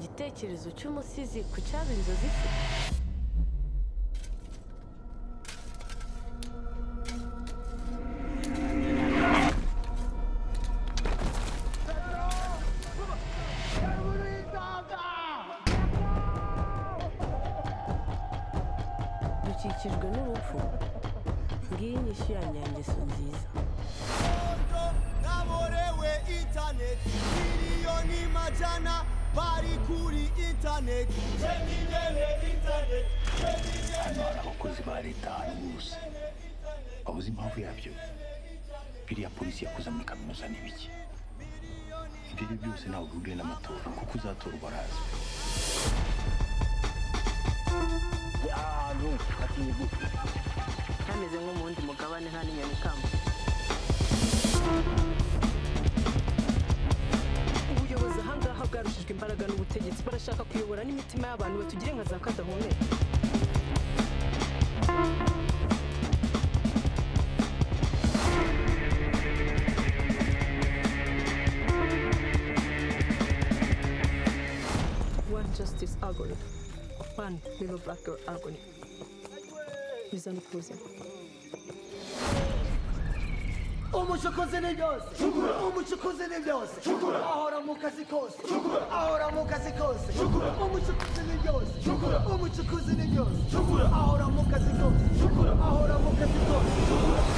icyerekezo cy'umusizi ku cyaba inzozi ze dukikijwe n'urupfu ngiyi ni ishyo ya nyangeso nziza naborewe intaneti miliyoni majana bari kuri intaneti hano hari abakozi ba leta ahantu hose wabuze impamvu yabyo biriya polisi yakoze muri kaminuza ni biki ibyo ari byo byose ntabwo bihuriye n'amatora kuko uzatorwa arazi ahantu hatinye gute hameze nko mu wundi mugabane nta n'inyoni ikamba ubuyobozi ahangaha bwarushijwe imbaraga n'ubutegetsi barashaka kuyobora n'imitima y'abantu batugire nka za kadahumeka one justice algorithm one little black girl algorithm bizana ubuzima umucokozi ni byose umucokozi ni byose ahora mu kazi kose ahora mu kazi kose umucokozi ni byose umucokozi ni byose ahora mu kazi kose ahora mu kazi kose